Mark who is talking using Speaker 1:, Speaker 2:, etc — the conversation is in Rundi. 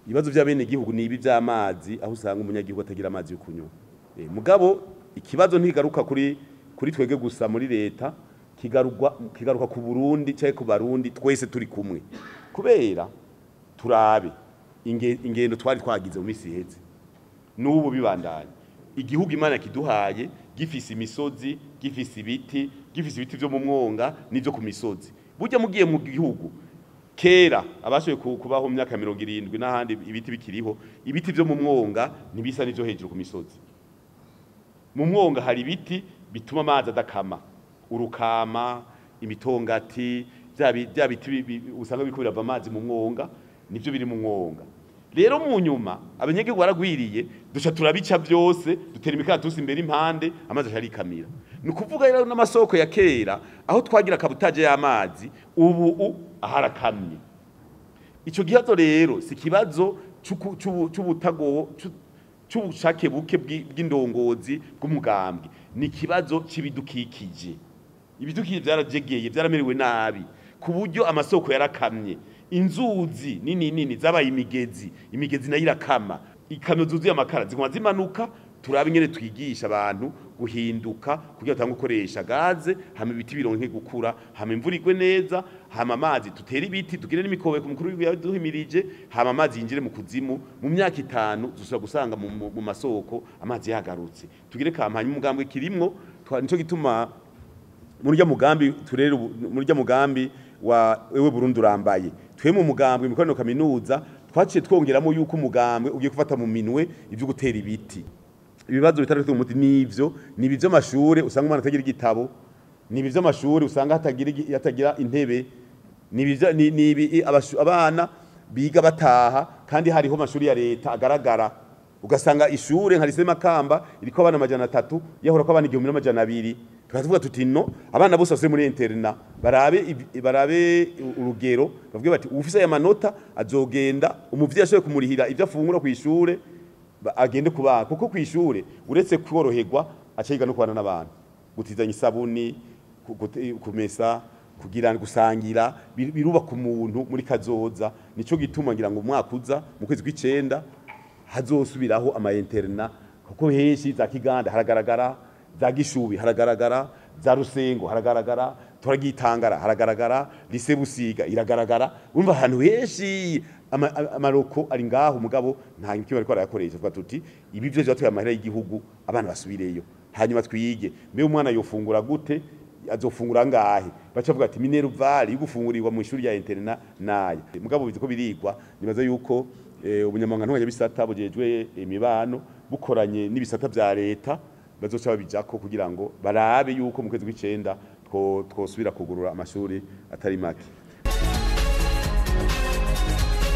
Speaker 1: ibibazo by'abenegihugu ni ibi by'amazi aho usanga umunyagihugu atagira amazi yo kunywa Eh, mugabo ikibazo ntigaruka kuri kuri twege gusa muri leta kigaruka kigaruka ku Burundi cyangwa ku Barundi twese turi kumwe kubera turabe inge- ingendo twari twagize mu minsi iheze n'ubu bibandanya igihugu imana kiduhaye gifise imisozi gifise ibiti gifise ibiti byo mu mwonga n'ibyo ku misozi burya mugiye mu gihugu kera abashoboye ku- kubaho mu myaka mirongo irindwi n'ahandi ibiti bikiriho ibiti byo mu mwonga ntibisa n'ibyo hejuru ku misozi mu mwonga hari ibiti bituma amazi adakama urukama imitongati bya bi- bya biti bi- bi- usanga biriko birava amazi mu mwonga nivyo biri mu mwonga rero mu nyuma abanyagihugu baragwiriye duca turabica byose dutera imikaratusi imbere impande amazi aca arikamira ni ukuvuga rero n'amasoko ya kera aho twagira kabutaje y'amazi ubu u- harakamye ico kibazo rero si kibazo c'uku- c'ubu- c'ubutago c'u- c'ubushake buke bw'i- bw'indongozi bw'umugambwe ni ikibazo c'ibidukikije ibidukikije byarajegeye byaramerewe nabi ku buryo amasoko yarakamye inzuzi nini nini zabaye imigezi imigezi nayo irakama ikamyo zuzuye amakara ziguma zimanuka turabe ingene twigisha abantu guhinduka kugira batange gukoresha gaze hama ibiti bironke gukura hama imvura igwe neza hama amazi tutere ibiti tugire n'imikobeko mukuru w'igihugu yaduhimirije hama amazi yinjire mu kuzimu mu myaka itanu dusubira gusanga mu, mu, mu masoko amazi yagarutse tugire kampanye umugambwe kirimwo twa- nico gituma muri rya mugambi turere ubu- muri rya mugambi wa wewe Burundi urambaye twe mu mugambi imikoranire kaminuza twaciye twongeramo yuko umugambwe ugiye gufata mu minwe ivyo gutera ibiti ibibazo bitari umuti nivyo ni ibyo amashure usanga umwana atagira igitabo ni ibyo amashure usanga hatagira igi- hatagira intebe ni ibivyo- ni ni ibi abashu- abana biga bataha kandi hariho amashuri ya leta agaragara ugasanga ishure nka lycée Makamba iriko abana amajana atatu yahora ko abana igihumbi n'amajana abiri tukavuga tuti no abana bose basubiye muri interna barabe ibi- barabe urugero bavuge bati ufise aya manota azogenda umuvyeyi ashoboye kumurihira ivyo afungura ku ishure ba- agende kubana kuko ku ishure uretse kworoherwa aca yiga no kubana n'abantu gutizanya isabuni ku- gute- kumesa kugira gusangira bir- birubaka umuntu muri kazoza nico gituma ngira ngo umwaka uza mu kwezi kw'icenda hazosubiraho ama interna kuko henshi za Kiganda haragaragara za Gishubi haragaragara za Rusengo haragaragara turagitangara haragaragara lise Busiga iragaragara umva ahantu henshi ama- ama- amaroko ari ngaho umugabo nta kimwe ariko arayakoresha tuvuga tuti ibi byo byatuye amahera y'igihugu abana basubireyo hanyuma twige mbe umwana yofungura gute azofungura ngahe baca bavuga ati minerval yugufungurirwa mu ishuri ya interna naya mugabo bizi ko birigwa nibaza yuko eh, ubunyamabanga ntwanyabisata bujejwe imibano bukoranye n'ibisata vya leta bazoca babijako kugira ngo barabe yuko mu kwezi kw'icenda two- twosubira kugurura amashuri atari make